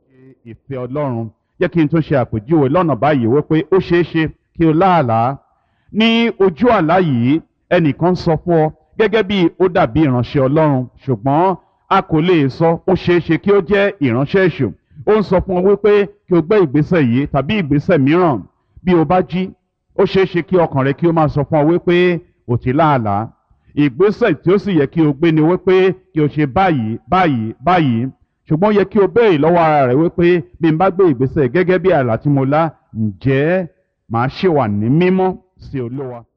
ìfẹ́ ọlọ́run jẹ́ kí n tún ṣe àpèjúwe lọ́nà báyìí wípé ó ṣeé ṣe kí o láàlàá ní ojú àlá yìí ẹnìkan sọ fún ọ gẹ́gẹ́ bí ó dàbí ìránṣẹ́ ọlọ́run ṣùgbọ́n a kò lè sọ ó ṣeé ṣe kí ó jẹ́ ìránṣẹ́ èṣù ó ń sọ fún ọ wípé kí o gbé ìgbésẹ̀ yìí tàbí ìgbésẹ̀ mìíràn bí o bá jí ó ṣeé ṣe kí ọkàn rẹ kí ó máa sọ fún ọ wípé ò ti láàlàá ìgbésẹ̀ tí ó sì yẹ kí o gbé ni wípé kí o ṣe báyìí báyìí báyìí ṣùgbọ́n yẹ kí o béèrè lọ́wọ́ ara rẹ wípé bí n bá gbé ìgbésẹ̀ gẹ́gẹ́ bí àlá tí mo lá ǹjẹ́ màá ṣe wà ní mímọ́ sí olúwa.